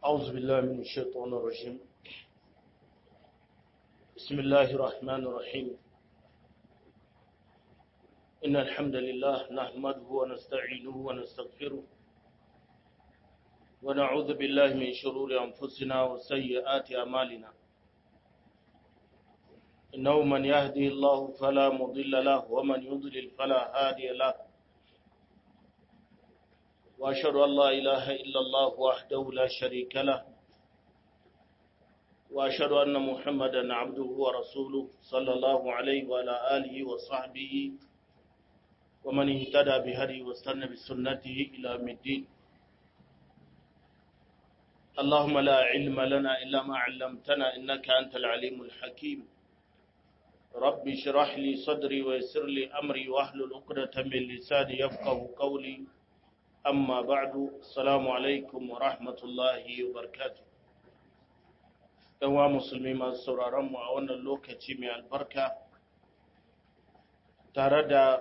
أعوذ بالله من الشيطان الرجيم بسم الله الرحمن الرحيم إن الحمد لله نحمده ونستعينه ونستغفره ونعوذ بالله من شرور أنفسنا وسيئات أعمالنا إنه من يهدي الله فلا مضل له ومن يضلل فلا هادي له وأشهد أن لا إله إلا الله وحده لا شريك له وأشهد أن محمدا عبده ورسوله صلى الله عليه وعلى آله وصحبه ومن اهتدى بهدي واستنى بسنته إلى يوم الدين اللهم لا علم لنا إلا ما علمتنا إنك أنت العليم الحكيم رب اشرح لي صدري ويسر لي أمري واحلل عقدة من لساني يفقه قولي amma ba'du assalamu alaikum wa rahmatullahi wa barakatuh wa musulmi masu sauraron mu a wannan lokaci mai albarka tare da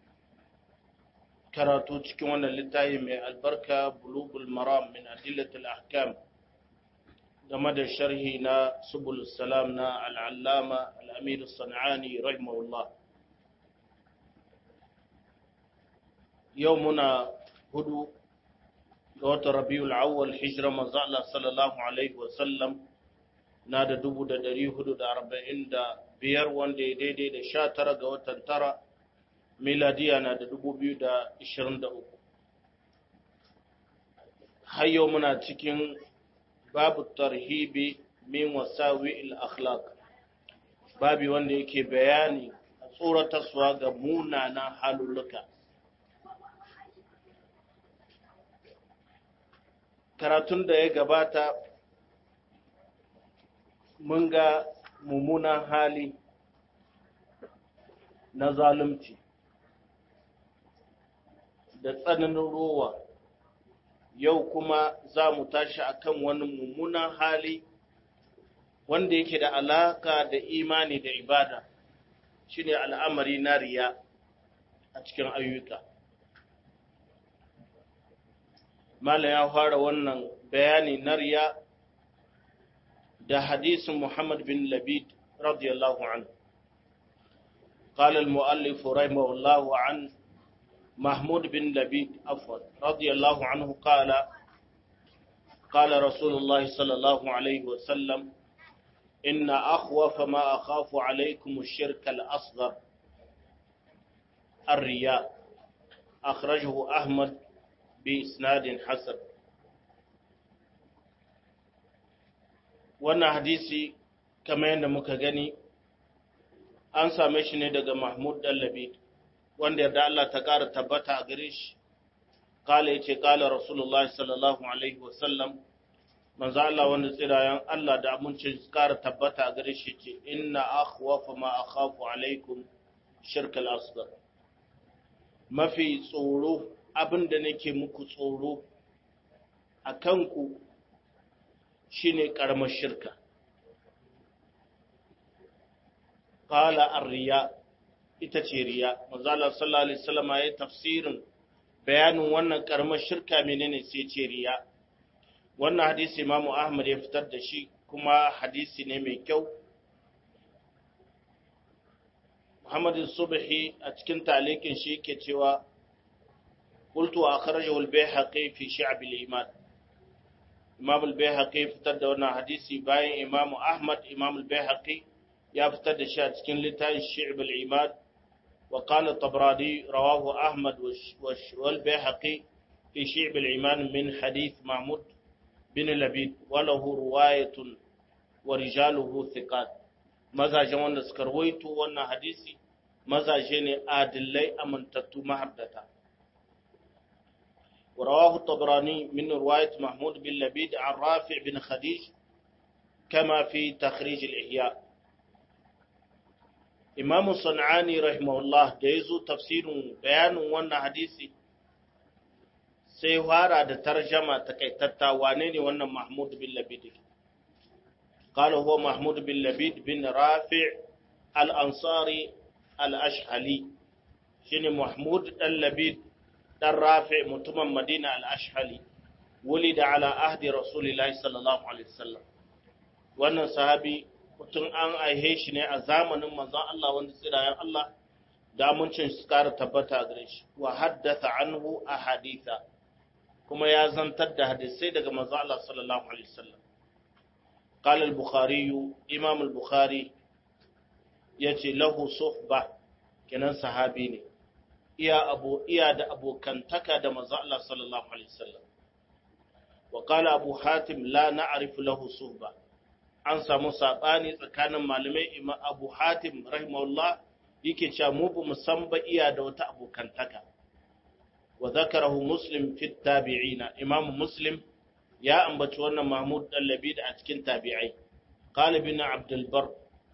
karatu cikin wannan littafi mai albarka bulugul maram min adillatul ahkam game da sharhi na subul salam na al'allama al'amir sana'ani rahimahullah yau muna hudu ga watan rabiul awwal hijira manzo Allah sallallahu alaihi wasallam na da dubu da dari hudu da arba'in da biyar wanda ya daidai da sha tara ga watan tara miladiya na da dubu biyu da ishirin da uku har yau muna cikin babu tarhibi min wasawi akhlaq babi wanda yake bayani a tsoratarsuwa ga munanan halulluka karatun da ya gabata mun ga mummunan hali na zalunci da tsananin rowa yau kuma za mu tashi akan wani mummunan hali wanda yake da alaka da imani da ibada shine al'amari na riya a cikin ayyuka Malam ya fara wannan bayani na riya da hadisin Muhammad bin Labid radiyallahu anhu. قال المؤلف رحمه الله عن محمود بن لبيد عفوا رضي الله عنه قال قال رسول الله صلى الله عليه وسلم إن أخوف ما أخاف عليكم الشرك الأصغر الرياء أخرجه أحمد بإسناد حسن wannan hadisi kamar yadda muka gani an same shi ne daga Mahmud Dallabi wanda yarda Allah ta ƙara tabbata a gare shi kala yace kala Rasulullah sallallahu alaihi wasallam manzo Allah wanda tsirayen Allah da amincin ƙara tabbata a gare shi ce inna akhwafa ma akhafu alaikum shirkal asghar mafi tsoro abin da nake muku tsoro a kanku shi ne ƙaramar shirka. Ƙala arriya ita ce riya, mazalar sallallahu Alaihi Wasallama ya tafsirin bayanin wannan ƙaramar shirka menene sai ce riya. Wannan hadisi Imamu Ahmad ya fitar da shi kuma hadisi ne mai kyau. Muhammadu Subhi a cikin talikin shi ke cewa قلت أخرجه البيهقي في شعب الإيمان إمام البيهقي فتد وانا حديثي باين إمام أحمد إمام البيهقي يا فتد شاد كن لتاي شعب الإيمان وقال الطبراني رواه أحمد والبيهقي في شعب الإيمان من حديث محمود بن لبيد وله رواية ورجاله ثقات ماذا جوانا سكرويتو وانا حديثي ماذا جيني آدلي أمنتتو محدثا ورواه الطبراني من رواية محمود بن لبيد عن رافع بن خديج كما في تخريج الإحياء إمام الصنعاني رحمه الله ديزو تفسير بيان وانا حديثي سيوارا دا ترجمة تكيتتا وانيني وانا محمود بن لبيد قال هو محمود بن لبيد بن رافع الأنصاري الأشهلي شنو محمود اللبيد dan rafi mutumin madina al'ashhali ولد على عهد رسول الله صلى الله عليه وسلم wannan sahabi mutum an aihe shi ne a zamanin manzon Allah wanda tsirayen Allah da amincin su kara tabbata gare shi wa haddatha anhu a haditha kuma ya zantar da hadisai daga manzon Allah sallallahu alaihi wasallam قال البخاري امام البخاري yace lahu suhba kenan sahabi ne iya abu iya da abokantaka da manzo Allah sallallahu alaihi wasallam wa qala abu hatim la na'rifu lahu suhba an samu sabani tsakanin malamai imam abu hatim rahimahullah yake cewa mu bu san ba iya da wata abokantaka wa zakarahu muslim fi tabi'ina imam muslim ya ambaci wannan mahmud dallabi da a cikin tabi'ai qala bin abdul bar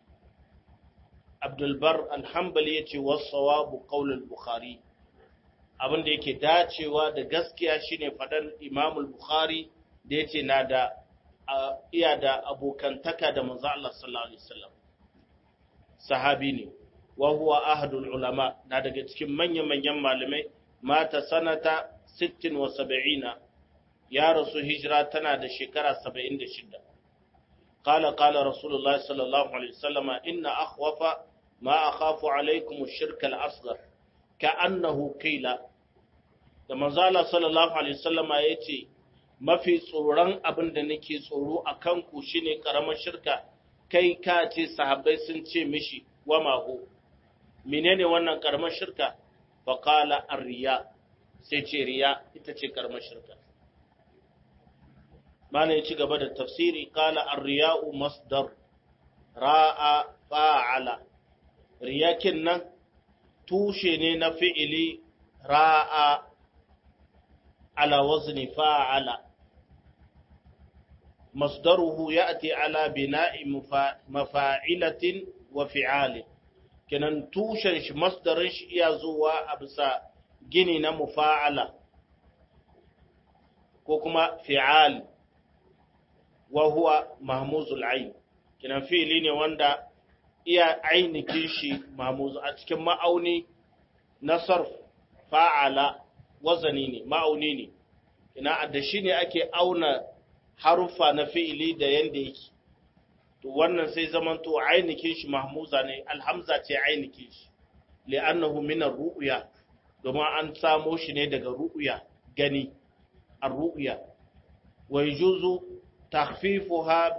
abdul bar al-hanbali yace was-sawabu qawl al-bukhari abinda yake dacewa da gaskiya shine fadan imam al-bukhari da yace na da iya da abokantaka da manzo Allah sallallahu alaihi wasallam sahabi ne wa huwa ahadul ulama na daga cikin manyan manyan malamai mata sanata 76 ya rasu hijira tana da shekara 76 قال قال رسول الله صلى الله عليه وسلم إن أخوف ما أخاف عليكم الشرك الأصغر كأنه قيل da manzala sallallahu alaihi wasallam ya ce mafi tsoron abin da nake tsoro a kanku shine karamar shirka kai ka ce sahabbai sun ce mishi wa maho menene wannan karamar shirka fa qala ar-riya sai ce riya ita ce karamar shirka mana ya ci gaba da tafsiri qala ar-riya'u masdar ra'a fa'ala riyakin nan tushe ne na fi'ili ra'a ala wazni fa'ala masdaruhu ya'ti ala bina'i mafa'ilatin wa fi'alin kenan tushen shi masdarin shi iya zuwa a bisa gini na mufa'ala ko kuma fi'al wa huwa mahmuzul ain kenan fi'ili ne wanda iya ainihin shi mahmuz a cikin ma'auni na sarf fa'ala wazani ne ma'auni ne ina da shi ne ake auna harufa na fi'ili da yanda yake to wannan sai zamanto ainihin shi mahmuza ne alhamza ce ainihin shi li'annahu min ar-ru'ya domin an samo shi ne daga ru'ya gani ar-ru'ya wa yajuzu takhfifuha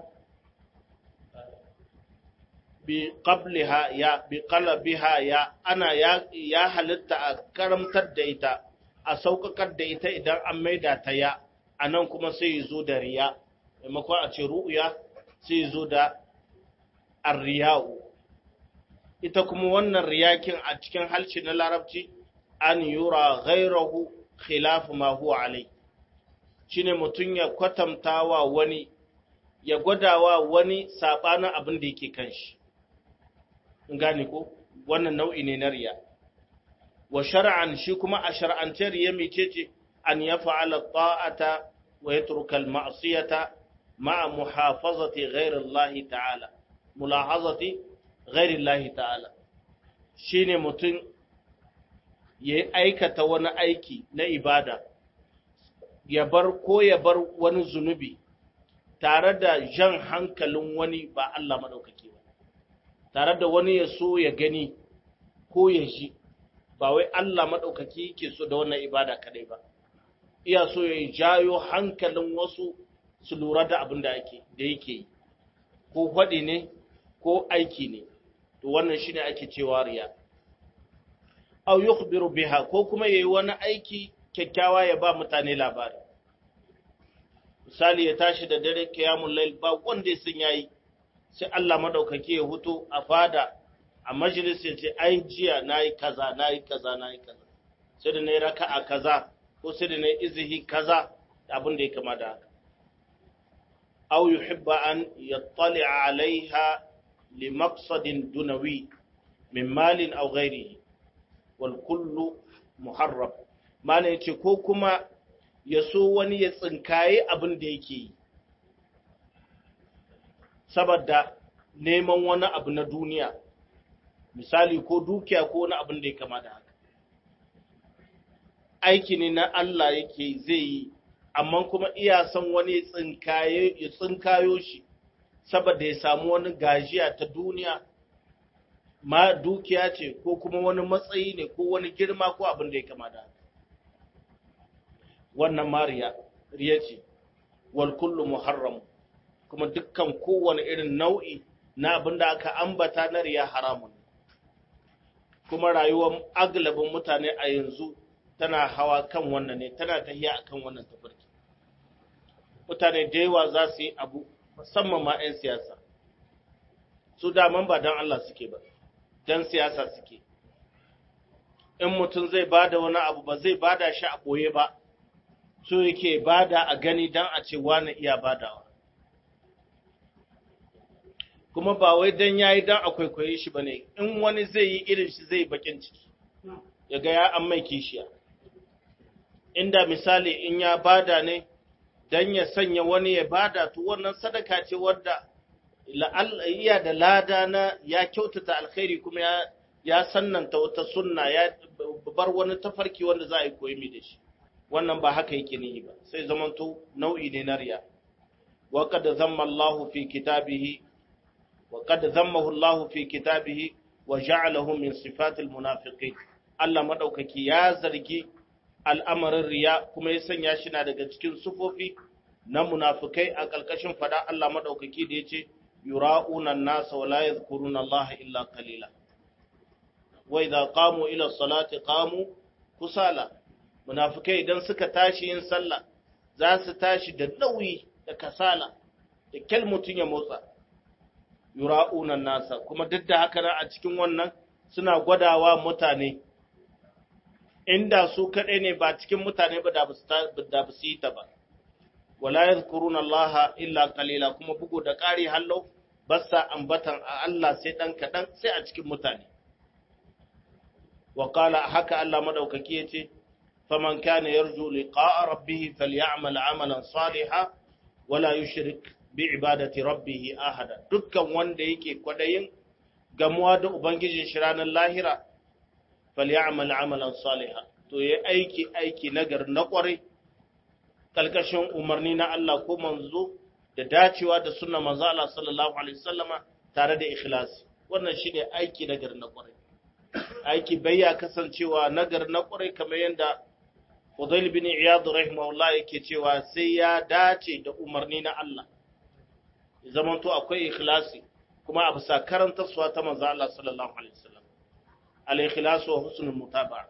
bi qabliha ya bi qalbiha ya ana ya, ya halitta a karamtar da ita a saukakar da ita idan an maida ta ya anan kuma sai ya zo da riya maimakon a ce ru'ya sai ya zo da arriya'u ita kuma wannan riyakin a cikin halshi na larabci an yura ghairahu khilaf ma huwa alai shine mutum ya kwatantawa wani ya gwadawa wani sabanin abin da yake kan shi gane ko wannan nau'i ne na riya wa shar'an shi kuma a shar'ance riya mecece an ya fa'ala ta'ata wa yatruka al-ma'siyata ma'a muhafazati ghayri Allah ta'ala mulahazati ghayri Allah ta'ala shine mutum ya aikata wani aiki na ibada ya bar ko ya bar wani zunubi tare da jan hankalin wani ba Allah madaukaki ba tare da wani ya so ya gani ko ya ji ba wai Allah maɗaukaki yake so da wannan ibada kadai ba iya so ya jayo hankalin wasu su lura da abin da ake da yake yi ko faɗi ne ko aiki ne to wannan shine ake cewa riya aw yukhbiru biha ko kuma yayi wani aiki kyakkyawa ya ba mutane labari misali ya tashi da dare qiyamul layl ba wanda ya san yayi sai Allah madaukake ya huto a fada a majalis ya ce ai jiya nayi kaza nayi kaza nayi kaza sai da nayi raka'a kaza ko sai da nayi izihi kaza abin da ya kama da haka aw yuhibba an yattali'a 'alayha li maqsadin dunawi min malin aw ghairihi wal kullu muharram mana yace ko kuma ya so wani ya tsinkaye abin da yake yi saboda neman wani abu na duniya misali ko dukiya ko wani abin da ya kama da haka aiki ne na Allah yake zai yi amma kuma iya son wani tsinkaye ya tsinkayo shi saboda ya samu wani gajiya ta duniya ma dukiya ce ko kuma wani matsayi ne ko wani girma ko abin da ya kama da wannan mariya riya ce wal kullu muharram kuma dukkan kowane irin nau'i na abin da aka ambata na riya haramun kuma rayuwar aglabin mutane a yanzu tana hawa kan wannan ne tana tahiya akan wannan tafarki mutane da yawa za su yi abu musamman ma 'yan siyasa su daman ba don Allah suke ba don siyasa suke in mutum zai bada wani abu ba zai bada shi a ɓoye ba so yake bada a gani don a ce wani iya badawa kuma ba wai don ya yi don a kwaikwaye shi ba ne in wani zai yi irin shi zai bakin ciki ya ga ya an mai kishiya inda misali in ya bada ne don ya sanya wani ya bada to wannan sadaka ce wadda iya da lada na ya kyautata alkhairi kuma ya ya sannanta wata sunna ya bar wani tafarki wanda za a yi koyi da shi wannan ba haka yake nihi ba sai zamanto nau'i ne na riya wa qad zamma Allahu fi kitabihi wa qad zammahu Allahu fi kitabihi wa ja'alahu min sifatil munafiqin Allah madaukaki ya zargi al'amarin riya kuma ya sanya shi na daga cikin sufofi na munafikai a ƙarƙashin fada Allah madaukaki da yace yura'una an-nasa wa la yadhkuruna Allah illa qalila wa idza qamu ila salati qamu kusala munafikai idan suka tashi yin sallah za su tashi da nauyi da kasala da kyal mutun ya motsa yura'una nasa kuma duk da haka a cikin wannan suna gwadawa mutane inda su kaɗai ne ba cikin mutane ba da ba su yi ta ba wala yadhkuruna Allah illa qalila kuma bugu da ƙari hallo basa ambatan a Allah sai dan kaɗan sai a cikin mutane wa qala haka Allah madaukaki yace faman kana yarju liqa'a rabbih falyamal amalan salihan wala yushrik bi ibadati rabbih ahada dukkan wanda yake kwadayin gamuwa da ubangijin shi ranar lahira falyamal amalan salihan to yayi aiki aiki nagar na kwarai kalkashin umarni na Allah ko manzo da dacewa da sunna manzo Allah sallallahu alaihi wasallama tare da ikhlasi wannan shine aiki nagar na kwarai aiki bayya kasancewa nagar na kwarai kamar yanda Fudail bin Iyad rahimahullah yake cewa sai ya dace da umarni na Allah zamanto akwai ikhlasi kuma a bisa karantarsuwa ta manzo Allah sallallahu alaihi wasallam al-ikhlas wa husnul mutaba'a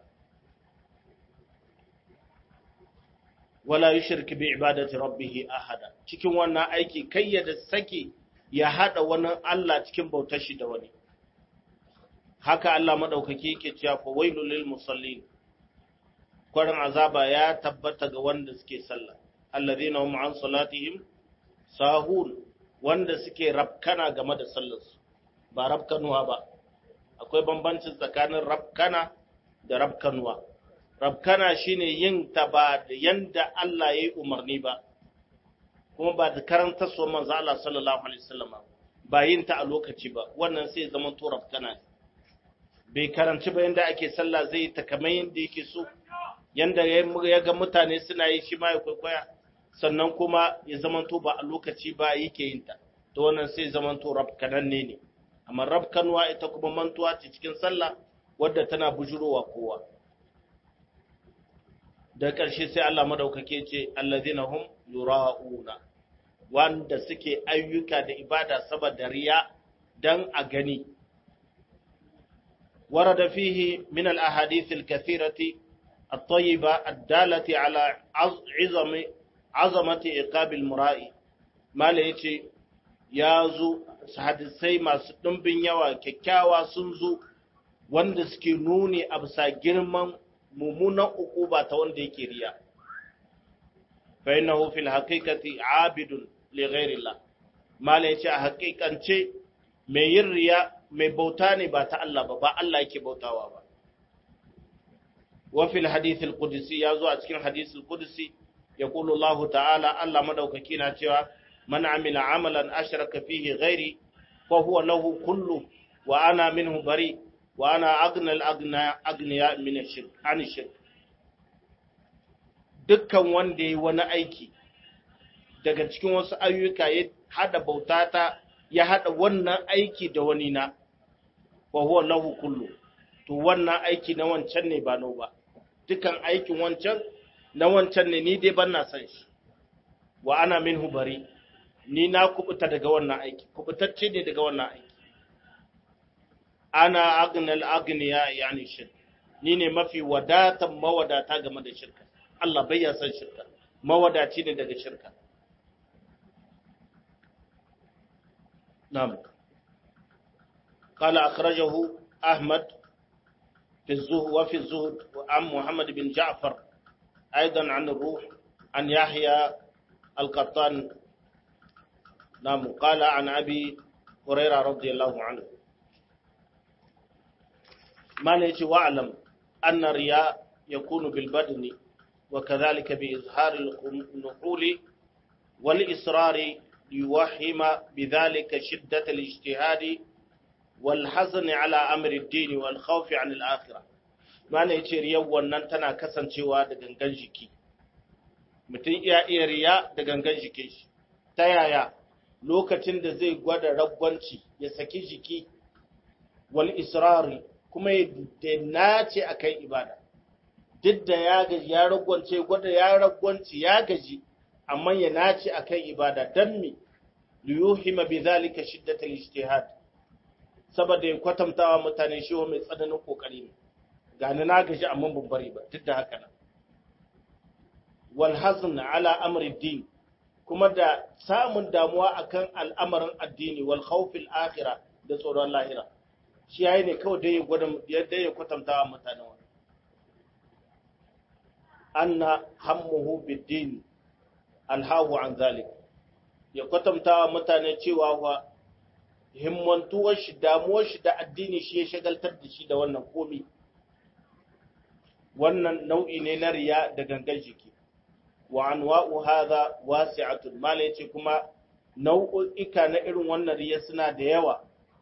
wala yushrik bi ibadati rabbih ahada cikin wannan aiki kai ya da saki ya hada wani Allah cikin bautar shi da wani haka Allah madaukaki yake cewa fa wailul lil musallin kwarin azaba ya tabbata ga wanda suke sallah alladhina hum an salatihim sahun wanda suke rabkana game da sallarsu ba rabkanuwa ba akwai bambancin tsakanin rabkana da rabkanuwa rabkana shine yin ta ba da yanda Allah ya yi umarni ba kuma ba da karanta so manzo Allah sallallahu alaihi wasallam ba yin ta a lokaci ba wannan sai zama to rabkana bai karanci ba yanda ake sallah zai ta kamar yanda yake so yanda ya ga mutane suna yi shi ma ya kwaikwaya sannan kuma ya zama to ba a lokaci ba yake yin ta to wannan sai zama to rabkananne ne amma rabkanwa ita kuma mantuwa ce cikin sallah wadda tana bujurowa kowa da ƙarshe sai Allah madaukake ce allazina hum yura'una wanda suke ayyuka da ibada saboda riya dan a gani ورد فيه من الأحاديث الكثيرة الطيبة الدالة على عظم عظمة إقاب المرائي ما ليتي يازو hadisai masu ɗumbin yawa kyakkyawa sun zo wanda suke nuni a bisa girman mummunan ukuba ta wanda yake riya fa innahu fil haqiqati abidun li ghairillah mala yace a haƙiƙance mai yin riya mai bauta ne ba ta Allah ba ba Allah yake bautawa ba wa fil hadith al qudsi ya zo a cikin hadith al qudsi yaqulu Allah ta'ala Allah madaukaki na cewa man amila amalan ashraka fihi ghairi fa huwa lahu kullu wa ana minhu bari wa ana agna al agna agniya min shirk an shirk dukkan wanda yi wani aiki daga cikin wasu ayyuka ya hada bautata ya hada wannan aiki da wani na wa huwa lahu kullu to wannan aiki na wancan ne ba no ba dukan aikin wancan na wancan ne ni dai ban na san shi wa ana minhu bari ni na kubuta daga wannan aiki kubutacce ne daga wannan aiki ana agnal agniya yani shirk ni ne mafi wadatan mawadata game da shirka Allah bai ya san shirka mawadaci ne daga shirka na'am قال أخرجه أحمد في الزهد وفي الزهد عن محمد بن جعفر أيضا عن الروح عن يحيى القطان نعم قال عن أبي هريرة رضي الله عنه ما نيجي واعلم أن الرياء يكون بالبدن وكذلك بإظهار النحول والإصرار ليوهم بذلك شدة الاجتهاد والحزن على أمر الدين والخوف عن الآخرة ما نيجي رياء wannan tana kasancewa da gangan jiki mutum iya iya riya da gangan jikin shi ta yaya lokacin da zai gwada ragwanci ya saki jiki wal israri kuma ya nace akan ibada duk da ya gaji ya ragwance gwada ya ragwanci ya gaji amma ya nace akan ibada dan me liyuhima bi zalika shiddatal ijtihad saboda ya kwatantawa mutane shi mai tsananin kokari ne gani na gaji amma ban bari ba duk da haka nan wal hazn ala amri din kuma da samun damuwa akan al'amarin addini wal khawfil akhirah da tsoron lahira shi yayi ne kawai dai ya gwada yadda ya kwatantawa mutane wannan anna hammuhu bid-din alhahu an zalik ya kwatantawa mutane cewa wa himmantuwar shi damuwar shi da addini shi ya shagaltar da shi da wannan komi wannan nau'i ne na riya da gangan jiki wa anwa'u hadha wasi'atun mala yace kuma nau'uka na irin wannan riya suna da yawa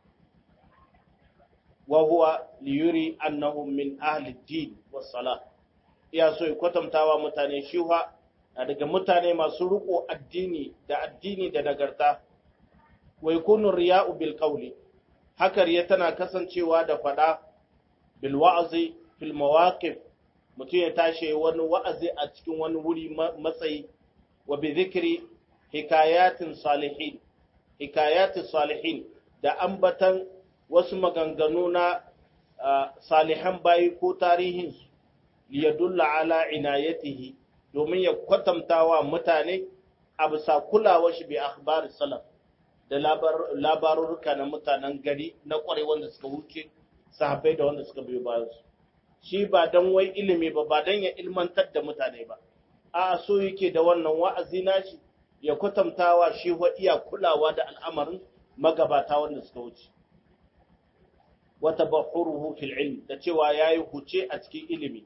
wa huwa liyuri annahum min ahli ad-din was salah iya so ya kwatantawa mutane shi na daga mutane masu riko addini da addini da nagarta wa yakunu riya'u bil qawli haka riya tana kasancewa da fada bil wa'zi fil mawaqif mutum ya tashi wani wa'azi a cikin wani wuri matsayi wa bi zikri hikayatin salihin hikayatin salihin da ambatan wasu maganganu na salihan bayi ko tarihin liyadulla ala inayatihi domin ya kwatanta wa mutane a bisa kulawar shi bi akhbar salaf da labarurruka na mutanen gari na kwarai wanda suka wuce sahabbai da wanda suka biyo bayan su shi ba dan wai ilimi ba ba dan ya ilmantar da mutane ba a so yake da wannan wa'azi nashi ya kwatantawa shi wa iya kulawa da al'amarin magabata wanda suka wuce wa tabahuruhu fil ilm da cewa yayi huce a cikin ilimi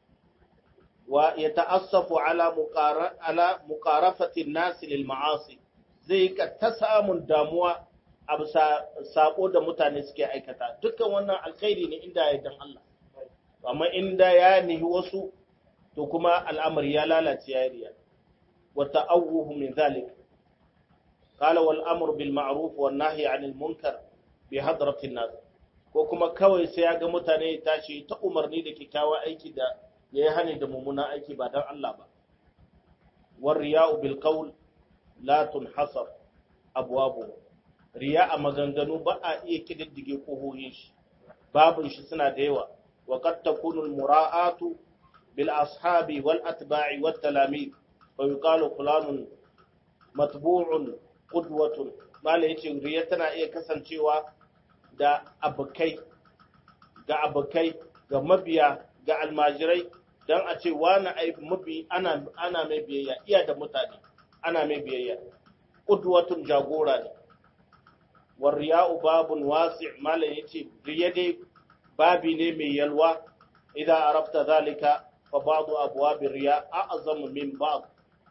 wa yata'assafu ala muqara ala muqarafati an-nas lil ma'asi zai ka ta samun damuwa a bisa sako da mutane suke aikata dukkan wannan alkhairi ne inda ya dan Allah amma inda ya nihi wasu to kuma al'amari ya lalace ya riya wa ta'awuhu min zalik qala wal amru bil ma'ruf wan nahyi 'anil munkar bi hadratin nas ko kuma kawai sai ya ga mutane tashi ta umarni da kyakkyawa aiki da yayi hani da mummuna aiki ba dan Allah ba war riya'u bil qawl la tunhasar abwabu riya a maganganu ba a iya kididdige kohohin shi babun shi suna da yawa وقد تكون المراءة بالأصحاب والأتباع والتلاميذ ويقال فلان متبوع قدوة ما ليش ريتنا إيه كسن شوى دا أبكي ga abokai ga mabiya ga almajirai don a ce wani ai mabi ana ana mai biyayya iya da mutane ana mai biyayya qudwatun jagora ne war riya'u babun wasi' malan yace riya dai babi ne mai yalwa idan arafta zalika fa ba'du abwabir riya a'zamu min ba'd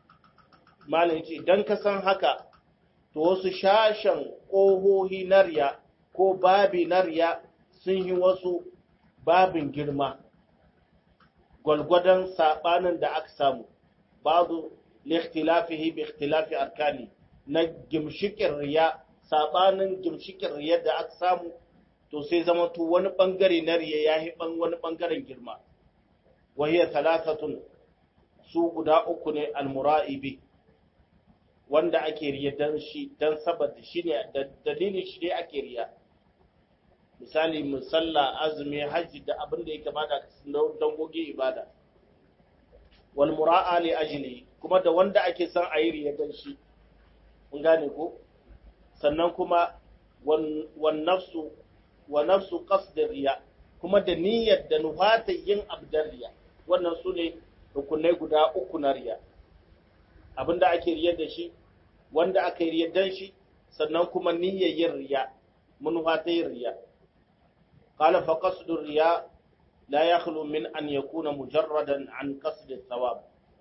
malin ce dan ka san haka to wasu shashan kohohi na riya ko babi na riya sun yi wasu babin girma gwalgwadon sabanin da aka samu ba'du li ikhtilafihi bi ikhtilafi arkani na gimshikin riya sabanin gimshikin riya da aka samu to sai zama to wani bangare na riya yayi ban wani bangaren girma wa hiya thalathatun su guda uku ne almura'ibi wanda ake riya dan shi dan saboda shine dalilin shi ne ake riya misali musalla azumi hajji da abin da ya kamata dangogi ibada wal mura'a li ajli kuma da wanda ake son a yi riya dan shi mun gane ko sannan kuma wan nafsu wa nafsu qasd riya kuma da niyyar da nufata yin abdar riya wannan su ne rukunai guda uku na riya abinda ake riyar da shi wanda aka yi riyar dan shi sannan kuma niyyar yin riya manufa ta yin riya قال فقصد الرياء لا يخلو من أن يكون مجردا عن قصد الثواب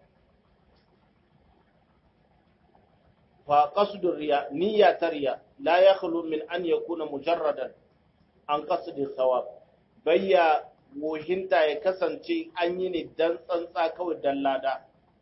فقصد الرياء نية الرياء لا يخلو من أن يكون مجردا عن قصد الثواب بيا wohinta ya kasance an yi ne don tsantsa kawai don lada,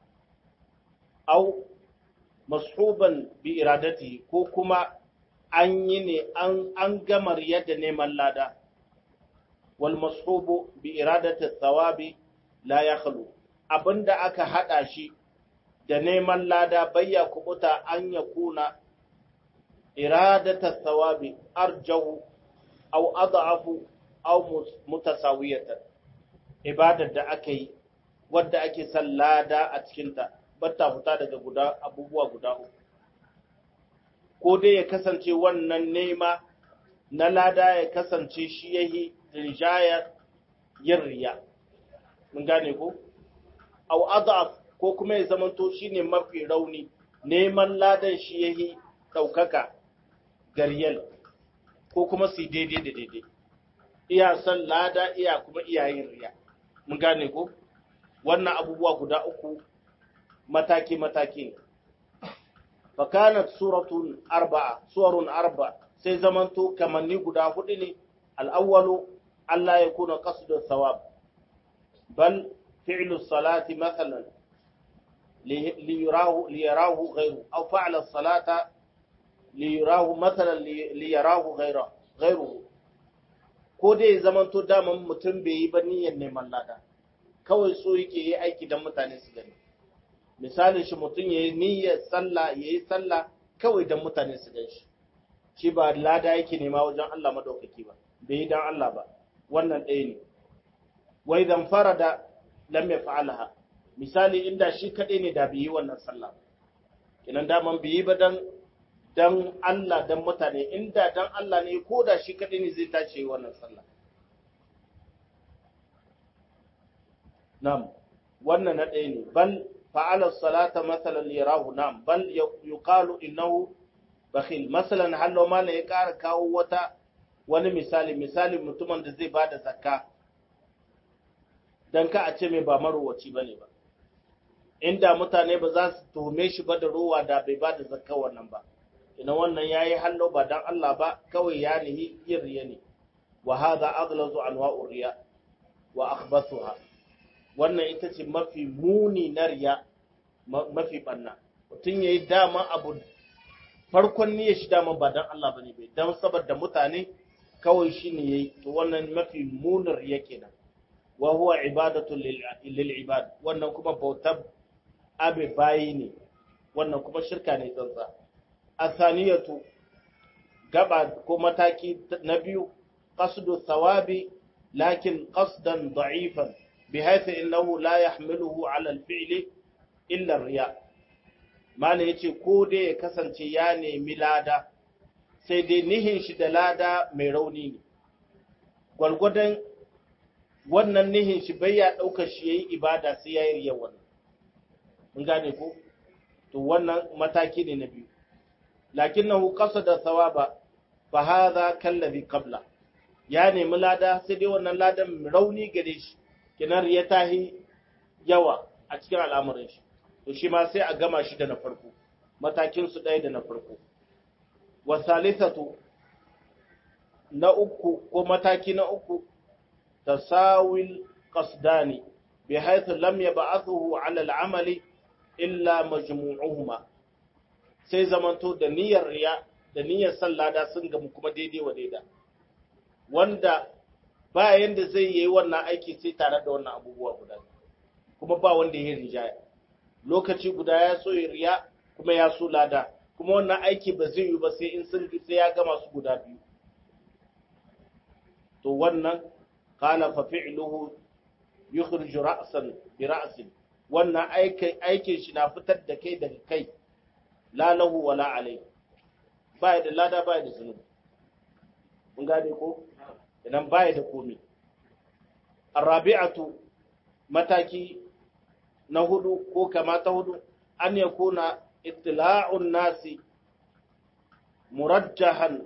au mashuban bi iradati ko kuma an yi ne an gamar yadda neman lada. والمصحوب بإرادة الثواب لا يخلو abinda aka hada shi da neman lada bayya kubuta an ya kuna iradata thawabi arjahu aw adhafu aw mutasawiyatan ibadar da aka yi wadda ake son lada a cikinta batta fita daga guda abubuwa guda uku ko dai ya kasance wannan nema na lada ya kasance shi yahi rinjayar yin riya mun gane ko au adaf ko kuma ya zamanto shine mafi rauni neman ladan shi yahi daukaka gariyal ko kuma su daidai da daidai iya san lada iya kuma iya yin riya mun gane ko wannan abubuwa guda uku mataki mataki ne fakanat suratun arba'a suwarun arba'a sai zamanto kamanni guda hudu ne al'awwalu Allah ya kuna qasdu thawab bal fi'lu salati mathalan liyarahu liyarahu ghayru aw fa'ala salata liyarahu mathalan liyarahu ghayra ghayruhu ko dai zamanto daman mutum bai yi ba niyyar neman lada kawai so yake yi aiki don mutane su gani misalin shi mutum ya yi niyyar sallah ya yi sallah kawai don mutane su gan shi shi ba lada yake nema wajen Allah madaukaki ba bai yi don Allah ba wannan ɗaya ne wai zan fara da lam ya fa'alaha misali inda shi kaɗai ne da bai yi wannan sallah kinan daman bai yi ba dan dan Allah dan mutane inda dan Allah ne ko da shi kaɗai ne zai tace yi wannan sallah nam wannan na ɗaya ne bal fa'ala salata masalan yarahu nam bal yuqalu innahu bakhil masalan hallo mala ya ƙara kawo wata wani misali misali mutumin da zai bada zakka dan ka a ce mai ba marowaci bane ba inda mutane ba za su tuhume shi ba da rowa da bai bada zakka wannan ba ina wannan yayi hallo ba dan Allah ba kawai ya nihi yin riya ne wa hadha aghlazu anwa'ur riya wa akhbathuha wannan ita ce mafi muni na riya mafi banna mutum yayi dama abu farkon niyyar shi dama ba dan Allah bane bai dan saboda mutane kawai shine yayi to wannan mafi munin riya kenan wa huwa ibadatu lil ibad wannan kuma bautar abe bayi ne wannan kuma shirka ne tsantsa asaniyatu gaba ko mataki na biyu qasdu thawabi lakin qasdan da'ifan bihaythu innahu la yahmiluhu ala al-fi'li illa riya mana yace ko dai ya kasance ya nemi lada sai dai nihin shi da lada mai rauni ne gwalgwadon wannan nihin shi bai ya ɗaukar shi yayi ibada sai ya yi riya wannan mun gane ko to wannan mataki ne na biyu lakinnahu qasada thawaba fa hadha kallazi qabla ya nemi lada sai dai wannan ladan rauni gare shi kinar ya tahi yawa a cikin al'amuran shi to shi ma sai a gama shi da na farko matakin su ɗaya da na farko wa salisatu na uku ko mataki na uku tasawil qasdani bi haythu lam yab'athuhu 'ala al-'amali illa majmu'uhuma sai zamanto da niyyar riya da niyyar sallada sun gamu kuma daidai wa daida wanda ba yanda zai yi wannan aiki sai tare da wannan abubuwa guda kuma ba wanda ya rijaya lokaci guda ya so ya riya kuma ya so lada kuma wannan aiki ba zai yi ba sai in sun sai ya gama su guda biyu to wannan qala fa fi'luhu yukhriju ra'san bi ra'sin wannan aikin aikin shi na fitar da kai daga kai la lahu wala alai ba da lada ba da zunubi mun gane ko idan baya da komi arabi'atu mataki na hudu ko kama ta hudu an yakuna ittila'un nasi murajjahan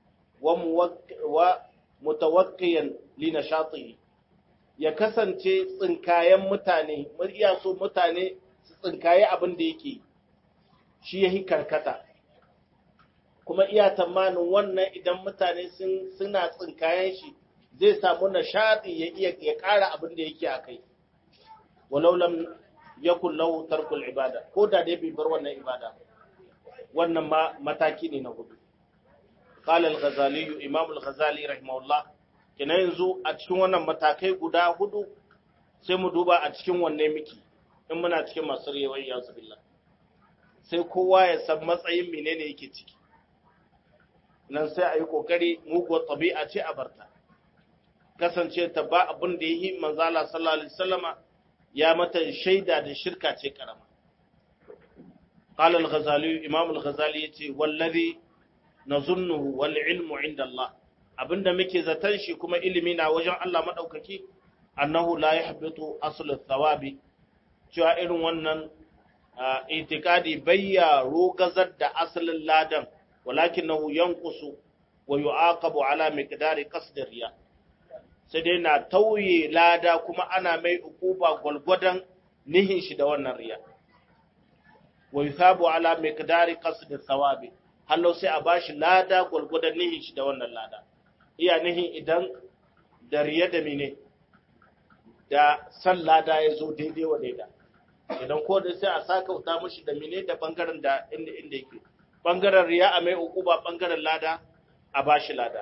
wa mutawakkiyan li nashatihi ya kasance tsinkayen mutane murya so mutane su tsinkaye abin da yake shi yahi karkata kuma iya tamanin wannan idan mutane sun suna tsinkayen shi zai samu nishadi ya iya ya ƙara abin da yake a kai walau lam yakun lahu tarkul ibada ko da dai bai bar wannan ibada wannan ma mataki ne na hudu qala al-ghazali imam al-ghazali rahimahullah kina yanzu a cikin wannan matakai guda hudu sai mu duba a cikin wanne miki in muna cikin masu rewar ya billah sai kowa ya san matsayin menene yake ciki nan sai a yi kokari muguwar tabi'a ce a barta kasance ta ba abin da yi manzala sallallahu alaihi wasallama ya mata shaida da shirka ce karama qala al-ghazali imam al-ghazali yace wallazi nazunnuhu wal ilmu inda Allah abinda muke zaton shi kuma ilimi na wajen Allah madaukaki annahu la yahbitu asl thawabi cewa irin wannan itikadi bayya rogazar da asalin ladan walakinahu yanqusu wa yu'aqabu ala miqdari qasd riya sai dai na tauye lada kuma ana mai ukuba gwalgwadon nihin shi da wannan riya wa yuthabu ala miqdari qasd thawabi hallo sai a bashi lada gwalgwadon nihin shi da wannan lada iya nihin idan da riya da mine da san lada ya zo daidai wa daida idan ko da sai a saka wuta mashi da mine da bangaren da inda inda yake bangaren riya a mai ukuba bangaren lada a bashi lada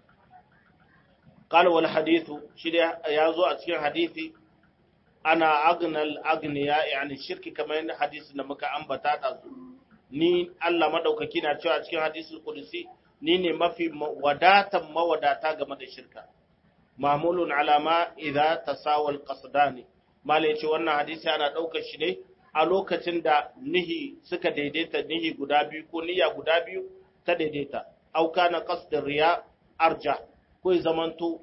قال والحديث شيء يازو a cikin hadisi ana agnal agniya yani shirki kamar yadda hadisi da muka ambata da ni Allah madaukaki na cewa cikin hadisul qudsi ni ne mafi wadatan mawadata game da shirka mamulun alama idza tasawa alqasdani mala yace wannan hadisi ana daukar shi ne a lokacin da nihi suka daidaita nihi guda biyu ko niyya guda biyu ta daidaita au kana qasdur riya arja ko ya zamanto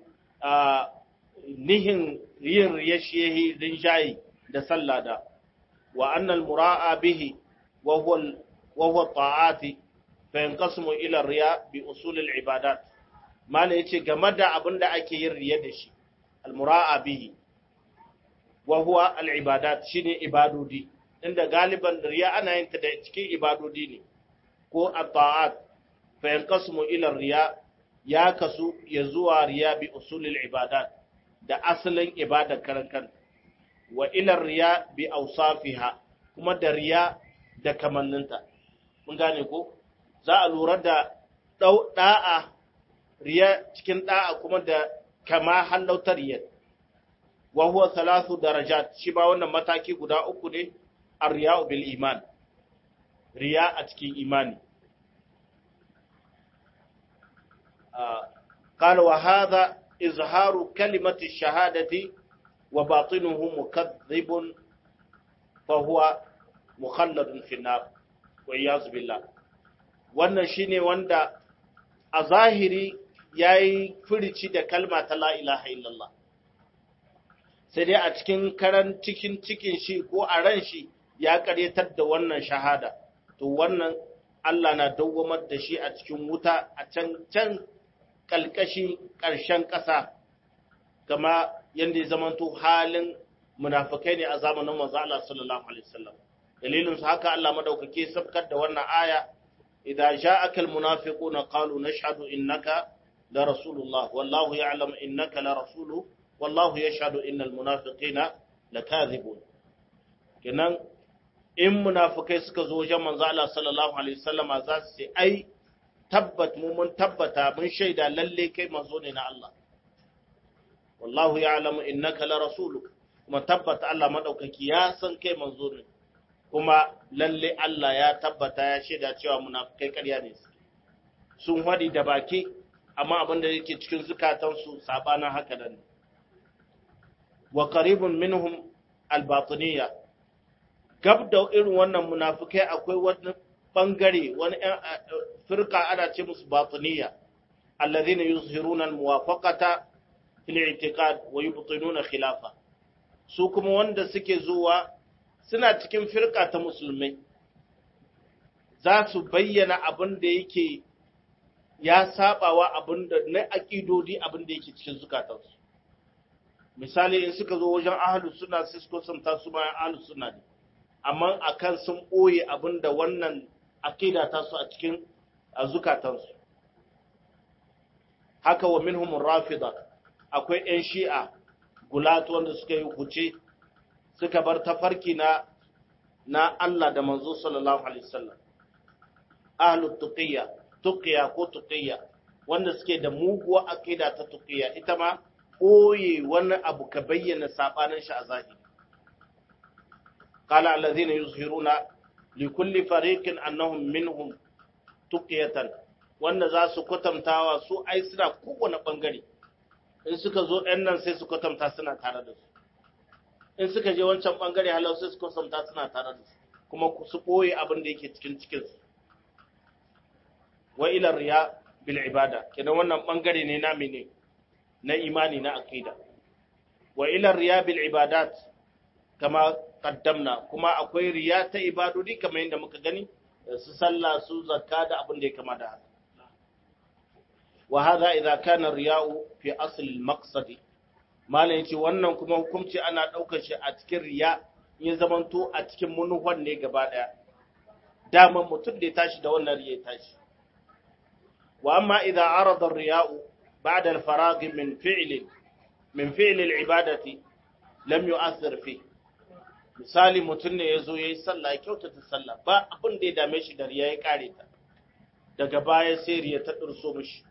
nihin yin riyashiyahi rinjayi da sallada wa annal mura'a bihi wa huwa ta'ati fa yanqasimu ila riya bi usul al ibadat mala yace game da abin da ake yin riya da shi al mura'a bihi wa huwa al ibadat shine ibadodi inda galiban riya ana yin ta da cikin ibadodi ne ko at ta'at fa yanqasimu ila riya ya kasu ya zuwa riya bi usulil ibadat da asalin ibadar karan kan wa ila riya bi awsafiha kuma da riya da kamanninta mun gane ko za a lura da da'a riya cikin da'a kuma da kama hallautar riya wa huwa thalathu darajat shi ba wannan mataki guda uku ne ar-riya'u bil iman riya a cikin imani قال وهذا إظهار كلمة الشهادة وباطنه مكذب فهو مخلد في النار والعياذ بالله wannan shine wanda a zahiri yayi furici da kalma ta la ilaha illallah sai dai a cikin karan cikin cikin shi ko a ran shi ya karyatar da wannan shahada to wannan Allah na dawwamar da shi a cikin wuta a can can kalkashi ƙarshen ƙasa kama yadda ya zamanto halin munafikai ne a zamanin manzo Allah sallallahu alaihi wasallam dalilin su haka Allah madaukake sabkar da wannan aya idza ja'aka almunafiquna qalu nashhadu innaka la rasulullah wallahu ya'lamu innaka la rasuluhu wallahu yashhadu innal munafiqina lakadhibun kenan in munafikai suka zo wajen manzo Allah sallallahu alaihi wasallama za su ce ai tabbat mu mun tabbata mun shaida lalle kai manzo ne na Allah wallahu ya'lamu innaka la rasuluk kuma tabbata Allah madaukaki ya san kai manzo ne kuma lalle Allah ya tabbata ya shaida cewa munafikai ƙarya ne sun hadi da baki amma abin da yake cikin zukatansu sabanin haka nan wa qaribun minhum al-batiniyya gab da irin wannan munafikai akwai wani bangare wani firka ana ce musu batiniya alladhina yuzhiruna almuwafaqata fil i'tiqad wa yubtinuna khilafa su kuma wanda suke zuwa suna cikin firka ta musulmai za su bayyana abin da yake ya sabawa abin da na aqidodi abin da yake cikin zukatansu misali in suka zo wajen ahlus sunna sai su samta su ma ahlus sunna ne amma akan sun ɓoye abin da wannan akida ta su a cikin zukatansu haka wa minhum rafida akwai ƴan shi'a gulat wanda suka yi huce suka bar tafarki na na Allah da manzo sallallahu alaihi wasallam ahlut tuqiyya tuqiyya ko tuqiyya wanda suke da muguwa akida ta tuqiyya ita ma ɓoye wani abu ka bayyana sabanin shi a zahiri قال الذين يظهرون لكل فريق أنهم منهم تقية wanda za su kwatantawa su ai suna kowane ɓangare in suka zo ɗan nan sai su kwatanta suna tare da su in suka je wancan ɓangare halau sai su kwatanta suna tare da su kuma su ɓoye abin da yake cikin cikinsu wa ila riya bil ibada kenan wannan ɓangare ne na mene na imani na aqida wa ila riya bil ibadat kama kaddamna kuma akwai riya ta ibadodi kamar yadda muka gani su sallah su zakka da abin da ya kama da haka wa hadha idza kana riya'u fi asl al-maqsad malan yace wannan kuma hukunci ana daukar shi a cikin riya ya zamanto a cikin munuwan ne gaba daya daman mutum da ya tashi da wannan riya ya tashi wa amma idza arada ar-riya'u ba'da al-faragh min fi'l min fi'l al-ibadati lam yu'athir fihi misali mutum ne ya zo ya yi sallah ya kyautata sallah ba abin da ya dame shi da riya ya kare ta daga baya sai riya ta ɗurso mishi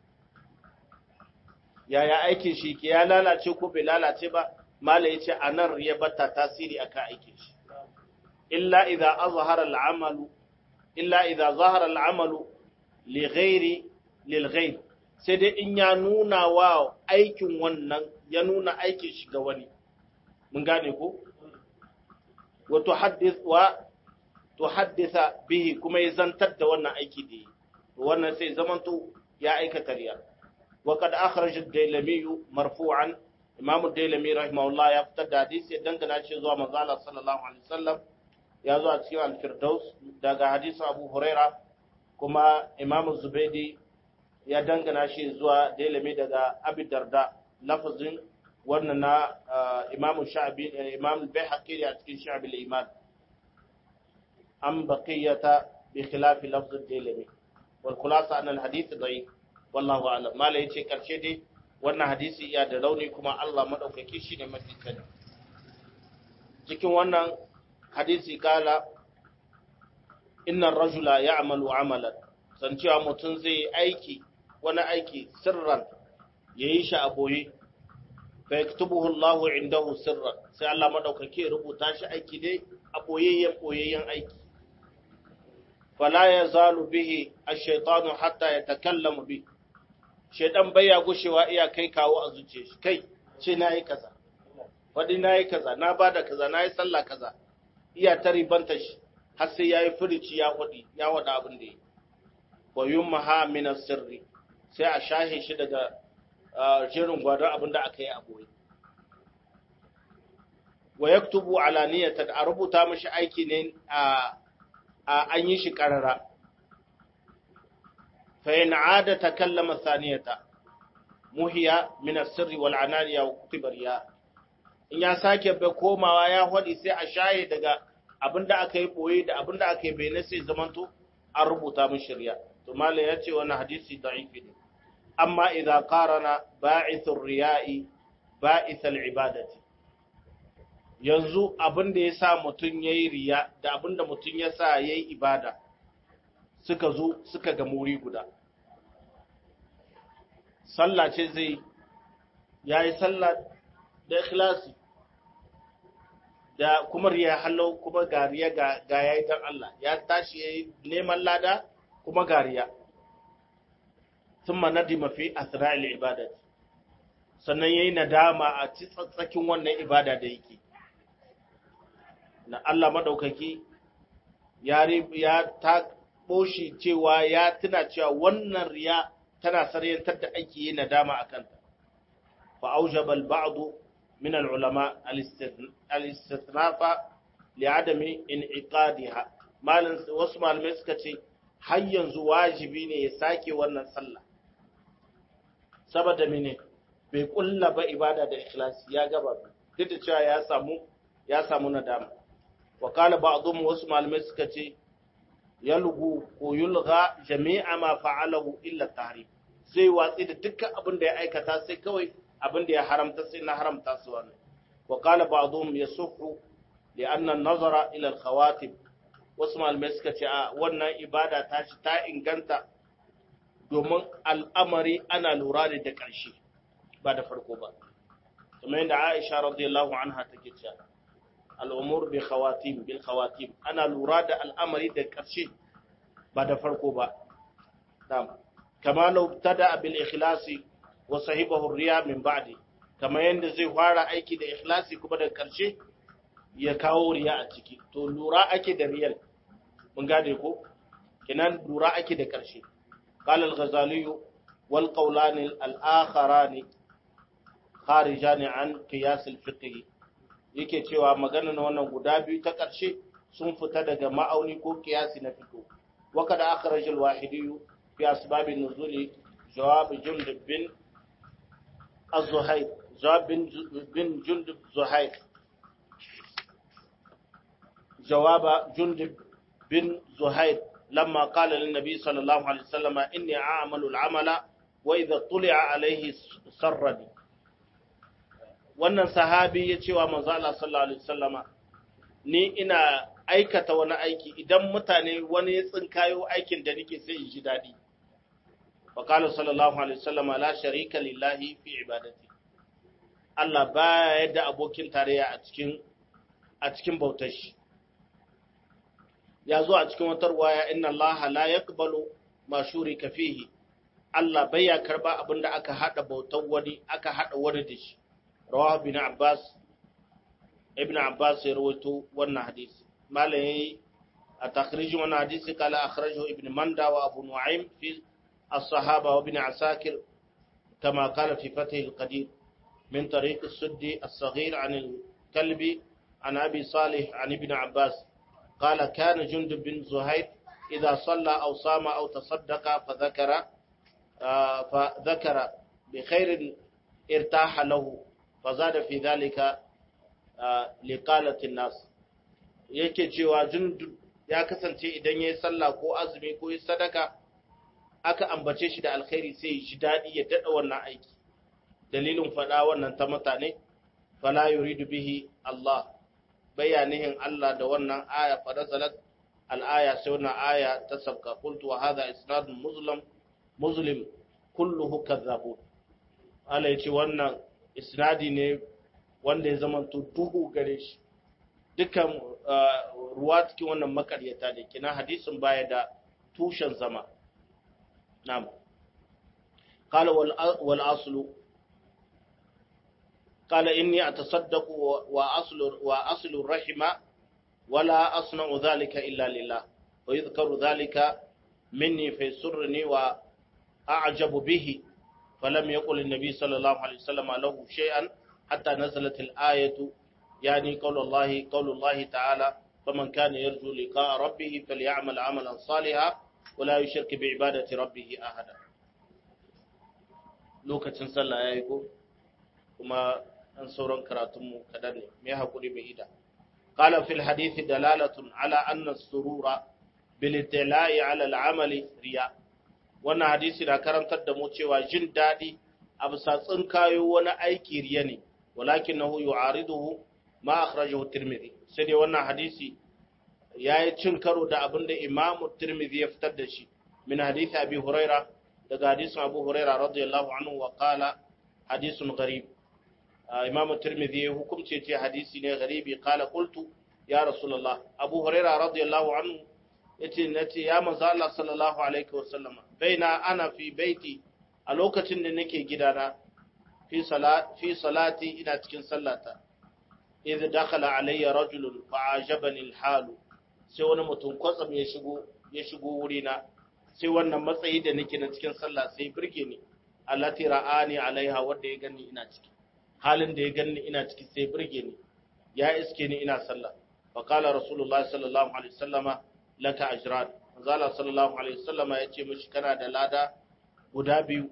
yaya aikin shi ke ya lalace ko bai lalace ba mala ya ce a nan riya bata tasiri akan aikin shi illa idza azhara al'amalu illa idza zahara al'amalu li ghairi lil ghaib sai dai in ya nuna wa aikin wannan ya nuna aikin shi ga wani mun gane ko tuhaddisa bihi kuma ya zantar da wannan aiki da yi wannan sai zamanto ya aikata riya wa kad akhraj ad-dailami marfu'an imam ad-dailami rahimahullah ya fitar da hadisi dangana shi zuwa manzo Allah sallallahu alaihi wasallam ya zo a cikin al-firdaus daga hadisin Abu Huraira kuma imam Zubaidi ya dangana shi zuwa dailami daga Abi Darda lafazin wannan na imam sha'bi imam al-bayhaqi a cikin sha'b al-iman an baqiyata bi khilaf lafz al-dailami wal khulasa an al-hadith da'if wallahu a'lam mala yace karshe dai wannan hadisi ya da rauni kuma Allah madaukaki shine mafi sani cikin wannan hadisi kala inna ar-rajula ya'malu 'amalan san cewa mutum zai aiki wani aiki sirran yayi shi a boye fa yaktubuhu Allahu indahu sirran sai Allah madaukake rubuta shi aiki dai a boyayyen boyayyen aiki fala yazalu bihi ash-shaytanu hatta yatakallamu bi shaytan baya gushewa iya kai kawo a zuciyar shi kai ce nayi kaza wadi nayi kaza na bada kaza nayi sallah kaza iya ta ribanta shi har sai yayi furici ya wadi ya wada abin da yi wa yumha min as-sirri sai a shahe shi daga jerin gwadon abin da aka yi a boye wa yaktubu alaniyatan a rubuta mashi aiki ne a an yi shi karara fa in ada takallama saniyata muhiya min as-sirri wal ananiya wa kutibariya in ya sake bai komawa ya hadi sai a shaye daga abin da aka yi boye da abin da aka yi bayyana sai zamanto an rubuta mashi riya to malai ya ce wannan hadisi da'ifi ne amma idza qarana ba'ithur riya'i ba'ith al-ibadati yanzu abin da ya sa mutum ya yi riya da abin da mutum ya sa ya yi ibada suka zo suka ga muri guda sallah ce zai ya yi sallah da ikhlasi da kuma riya halau kuma gariya ga ya yi don Allah ya tashi ya yi neman lada kuma gariya sun manadi mafi asira'il ibadat sannan ya yi nadama a ci tsatsakin wannan ibada da yake na Allah maɗaukaki ya ta ɓoshi cewa ya tuna cewa wannan riya tana saryantar da ake yi nadama a kanta fa aujabal ba'du min al-ulama al-istithnafa li adami in'iqadiha malan wasu malamai suka ce har yanzu wajibi ne ya sake wannan sallah saboda mene bai kulla ba ibada da ikhlasi ya gaba duk da cewa ya samu ya samu nadama wa qala ba'dhum wasu malamai suka ce yalgu ko yulga jami'a ma fa'alahu illa tahrif zai watsi da dukkan abin da ya aikata sai kawai abin da ya haramta sai na haramta su wannan wa qala ba'dhum yasuhu li anna an-nazara ila al-khawatib wasu malamai suka ce a wannan ibada ta shi ta inganta domin al'amari ana lura da da ƙarshe ba da farko ba kamar yadda Aisha radiyallahu anha take cewa al'umur bi khawatim bil khawatim ana lura da al'amari da ƙarshe ba da farko ba na'am kama law tada bil ikhlasi wa sahibahu riya min ba'di kama yanda zai fara aiki da ikhlasi kuma da ƙarshe ya kawo riya a ciki to lura ake da riyal mun gane ko kinan lura ake da ƙarshe qala al-ghazali wal qawlan al-akharani kharijan an qiyas al-fiqh yake cewa maganar wannan guda biyu ta ƙarshe sun fita daga ma'auni ko kiyasi na fito wa kada akhraj al-wahidi fi asbab an-nuzul jawab jundub bin az-zuhayr jawab bin jundub zuhayr جواب جندب بن زهير لما قال للنبي صلى الله عليه وسلم إني أعمل العمل وإذا طلع عليه سرني wannan sahabi ya cewa manzo Allah sallallahu alaihi wasallama ni ina aikata wani aiki idan mutane wani ya tsinkayo aikin da nake sai in ji dadi wa qala sallallahu alaihi wasallama la sharika lillahi fi ibadati Allah baya yadda abokin tarayya a cikin a cikin bautar shi ya zo a cikin wata ruwaya inna Allah la yaqbalu ma shurika fihi Allah bai ya karba abinda aka hada bautar wani aka hada wani da shi rawahu ibn Abbas ibn Abbas ya rawaito wannan hadisi malai a takhrij wannan hadisi kala akhrajahu ibn Manda wa Abu Nu'aym fi as-sahaba wa ibn Asakir كما قال في فتح القدير من طريق السدي الصغير عن الكلبي عن أبي صالح عن ابن عباس قال كان جندب بن زهير إذا صلى أو صام أو تصدق فذكر آه فذكر بخير ارتاح له فزاد في ذلك آه لقالة الناس yake cewa jundub ya kasance idan ya yi sallah ko azumi ko yi sadaka aka ambace shi da alkhairi sai shi daɗi ya daɗa wannan aiki dalilin faɗa wannan ta mutane fala yuridu bihi Allah bayanihin Allah da wannan aya farazalat al-aya sai wannan aya ta sabka qultu wa hadha isnadun muslim muslim kulluhu kadhabun Allah yace wannan isnadi ne wanda ya zama duhu gare shi dukan ruwa cikin wannan makaryata ne kina hadisin baya da tushen zama na'am qala wal aslu قال إني أتصدق وأصل, وأصل الرحم ولا أصنع ذلك إلا لله ويذكر ذلك مني فيسرني وأعجب به فلم يقل النبي صلى الله عليه وسلم له شيئا حتى نزلت الآية يعني قول الله قول الله تعالى فمن كان يرجو لقاء ربه فليعمل عملا صالحا ولا يشرك بعبادة ربه أحدا لوكة صلى يقول kuma an sauran karatunmu kaɗan ne mai haƙuri mai ida qala fil hadithi dalalatun ala anna surura bil ittila'i ala al-amali riya wannan hadisi na karantar da mu cewa jin daɗi a bisa tsinkayo wani aiki riya ne walakinahu yu'ariduhu ma akhrajahu tirmidhi sai dai wannan hadisi yayi cin karo da abin da imamu tirmidhi ya fitar da shi min hadisi abi huraira daga hadisin abu huraira radiyallahu anhu wa qala hadisun gharib imamu tirmidhi ya hukumce ce hadisi ne gharibi qala qultu ya rasulullah abu huraira radiyallahu anhu yace nace ya manzo Allah sallallahu alaihi wasallam baina ana fi baiti a lokacin da nake gidana fi salat fi salati ina cikin sallata idh dakhala alayya rajulun fa ajabani alhal sai wani mutum kwatsam ya shigo ya shigo wurina sai wannan matsayi da nake na cikin sallah sai burge ni allati ra'ani alaiha wanda ya ganni ina ciki halin da ya ganni ina ciki sai burge ni ya iske ni ina sallah fa qala rasulullahi sallallahu alaihi wasallama laka ajran manzala sallallahu alaihi wasallama yace mishi kana da lada guda biyu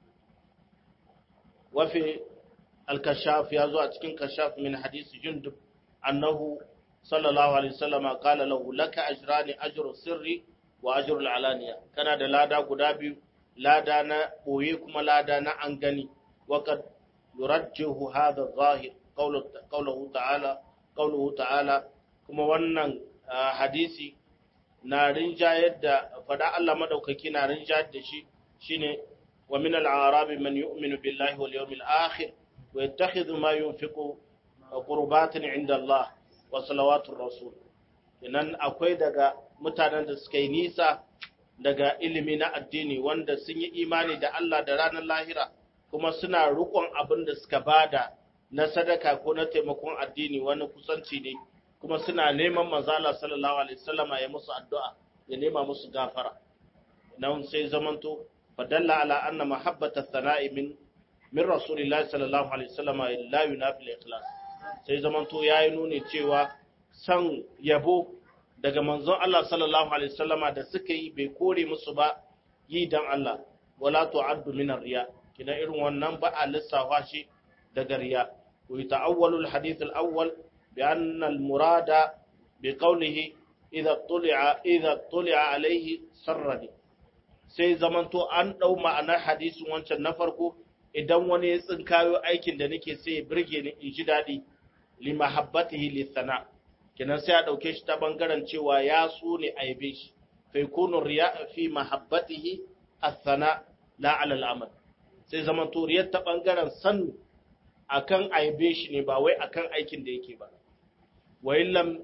wa fi al-kashaf ya zo a cikin kashaf min hadisi jundub annahu sallallahu alaihi wasallama qala lahu laka ajrani ajru sirri wa ajru al-alaniya kana da lada guda biyu lada na boye kuma lada na an gani wa kad yurajjihu hadha adh-dhahir qawluhu ta'ala qawluhu ta'ala kuma wannan hadisi na rinjayar da fada Allah madaukaki na rinjayar da shi shine wa min al-arabi man yu'minu billahi wal yawmil akhir wa yattakhidhu ma yunfiqu qurbatin 'inda Allah wa salawatur rasul inan akwai daga mutanen da suka yi nisa daga ilimi na addini wanda sun yi imani da Allah da ranar lahira kuma suna rukun abin da suka bada na sadaka ko na taimakon addini wani kusanci ne kuma suna neman manzala sallallahu alaihi wasallama ya musu addu'a ya nema musu gafara nan sai zamanto fadalla ala anna mahabbata thana'i min min rasulillahi sallallahu alaihi wasallama la yunafi al-ikhlas sai zamanto yayi nuni cewa san yabo daga manzon Allah sallallahu alaihi wasallama da suka yi bai kore musu ba yi dan Allah wala tu'addu min ar-riya kina irin wannan ba a lissafa shi daga riya wa ta'awwalu al-hadith al-awwal بأن المراد بقوله إذا طلع إذا طلع عليه سرني sai zamanto an ɗau ma'anar hadisin wancan na farko idan wani ya tsinkayo aikin da nake sai ya birge ni in ji daɗi li mahabbatihi li sana kenan sai a ɗauke shi ta bangaren cewa ya so ne a yabe shi fa yakunu riya fi mahabbatihi as-sana la ala al-amal sai zamanto riyar ta bangaren san akan aibe shi ne ba wai akan aikin da yake ba وإن لم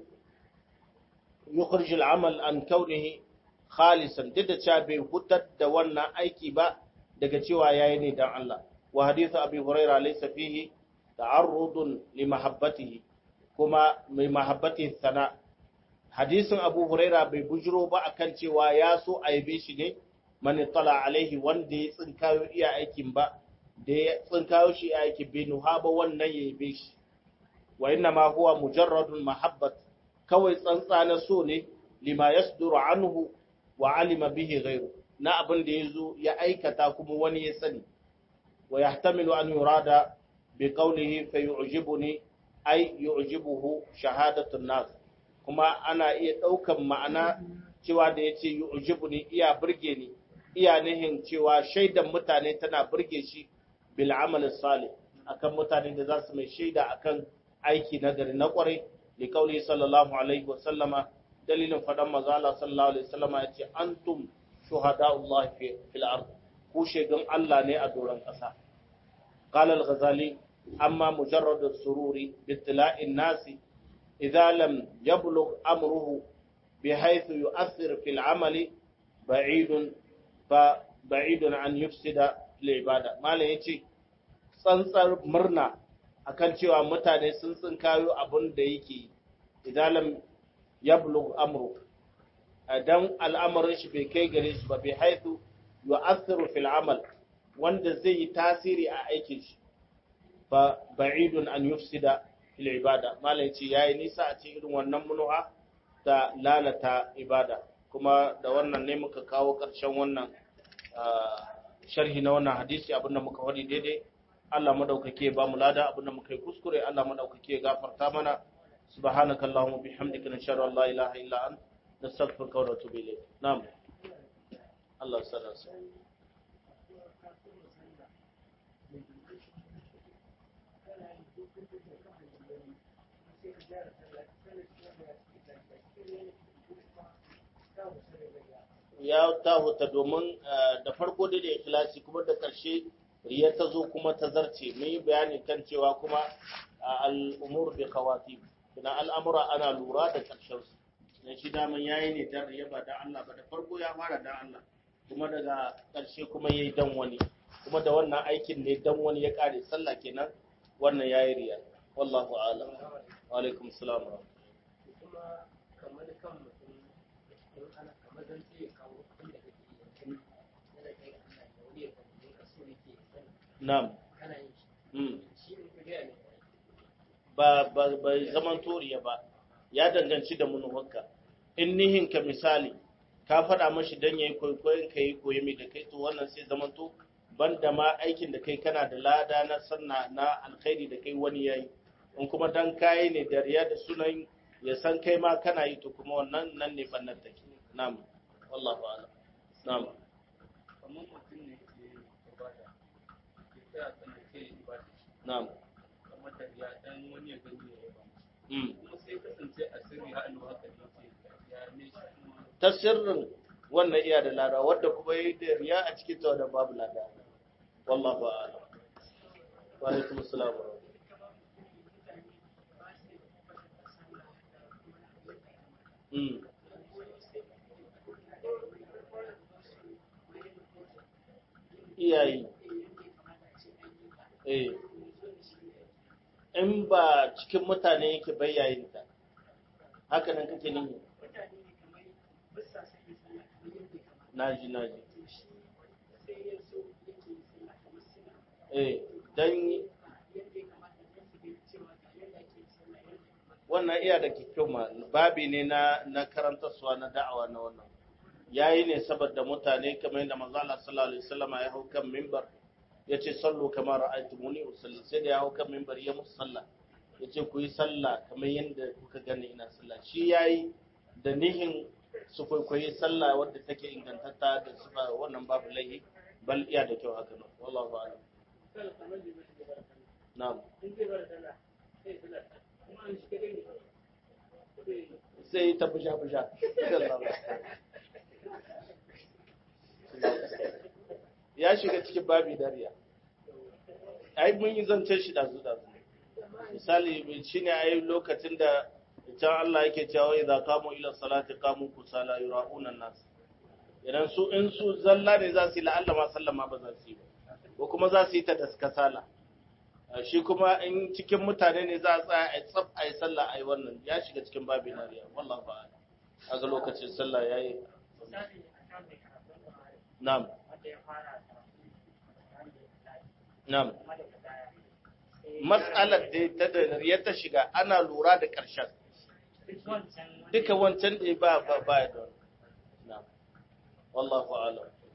يخرج العمل عن كونه خالصا duk da cewa bai hutar da wannan aiki ba daga cewa yayi ne dan Allah wa hadithu abi huraira laysa fihi ta'arrudun li mahabbatihi kuma mai mahabbatihi sana hadisin abu huraira bai bujiro ba akan cewa ya so aibe shi ne man tala alaihi wanda ya tsinkayo iya aikin ba da ya tsinkayo shi iya aikin bai nuha ba wannan ya yabe shi wa inna ma huwa mujarradun mahabbat kawai tsantsa na so ne lima yasduru anhu wa alima bihi ghayru na abin da yazo ya aikata kuma wani ya sani wa yahtamilu an yurada bi qawlihi fa yu'jibuni ay yu'jibuhu shahadatu nas kuma ana iya daukan ma'ana cewa da yace yu'jibuni iya burge ni iya nihin cewa shaidan mutane tana burge shi bil amal salih akan mutane da za su mai shaida akan aiki na gari na kwarai li kauli sallallahu alaihi wasallama dalilin fadan manzo Allah sallallahu alaihi wasallama yace antum shuhada'ullahi fi fil ard ku shegan Allah ne a doron kasa qala al-ghazali amma mujarrad as-sururi bi ittila'i an-nas idha lam yablugh amruhu بحيث يؤثر في العمل بعيد فبعيد عن يفسد العبادة ما لا يجي tsantsar murna akan cewa mutane sun tsinkayo abin da yake idalam yablugh amru dan al'amarin shi bai kai gare shi ba bai haitu yu'athiru fil amal wanda zai yi tasiri a aikin shi fa ba'idun an yufsida fil ibada malai ce yayi nisa a cikin irin wannan munuha ta lalata ibada kuma da wannan ne muka kawo ƙarshen wannan sharhi na wannan hadisi abinda muka wadi daidai Allah madaukake ba mu lada abinda muka yi kuskure Allah madaukake gafarta mana subhanakallahumma bihamdika nashhadu an la ilaha illa anta nastaghfiruka wa natubu ilayk na'am Allah sallallahu alaihi ya tahuta domin da farko da da ikhlasi kuma da ƙarshe riya ta zo kuma ta zarce mun yi bayani kan cewa kuma al'umur bi khawatib kina al'amura ana lura da ƙarshen su dan shi daman yayi ne dan riya ba dan Allah ba da farko ya fara dan Allah kuma daga ƙarshe kuma yayi dan wani kuma da wannan aikin ne dan wani ya kare sallah kenan wannan yayi riya wallahu a'lam wa alaikum salam kuma kamar kan mutum in ana kamar zan ce kawo inda kake yankin yana kai ga Allah ya wuri ya tambaye ka so yake sani na'am kana yin shi mm. shi ne ku gaya ne ba ba bai zaman toriya ba ya danganci da munuwarka in nihinka misali ka faɗa mashi dan yayi kwaikwayon ka yi koyi mai da kai to wannan sai zaman to banda ma aikin da kai kana da lada na sanna na alkhairi da kai wani yayi in kuma dan kayi ne da riya da sunan ya san kai ma kana yi to kuma wannan nan ne bannan take na'am wallahu a'lam na'am kamar mutum ne ke ibada ke tsaya tsanar ke ibada na'am kamar da ya dan wani ya gani ya yaba mm. kuma sai kasance a sirri hannu haka ne ke ya ne shi kuma ta sirrin wannan iya da lada wadda kuma yi da riya a cikin ta wadda babu lada wallahu a'lam wa alaikum assalam wa rahmatullah. mm. iyayi eh in ba cikin mutane yake bayyayinta haka nan kake nini naji naji eh dan wannan iya da kyau ma babi ne na na karantarsuwa na da'awa na wannan yayi ne saboda mutane kamar yadda manzo Allah sallallahu alaihi wasallam ya hau kan minbar yace sallu kama ra'aytumuni usalli sai da ya hau kan minbar ya musu sallah yace ku yi sallah kamar yadda kuka gani ina sallah shi yayi da nihin su kwaikwayi sallah wadda take ingantatta da sufa wannan babu laihi bal iya da kyau haka nan wallahu a'lam na'am sai ta busha busha ya shiga cikin babi dariya ai mun yi zancen shi dazu dazu misali shine ai lokacin da can Allah yake cewa idza qamu ila salati qamu kusala yura'una nas idan su in su zalla ne za su yi la'alla ma sallama ba za su yi ba ko kuma za su yi ta daskasala shi kuma in cikin mutane ne za a tsaya a tsaf a yi sallah a yi wannan ya shiga cikin babin nariya wallah ba a ga lokacin sallah ya yi na'am na'am matsalar da ta da ya ta shiga ana lura da ƙarshen duka wancan da ba ba ba da na'am wallahu a'lam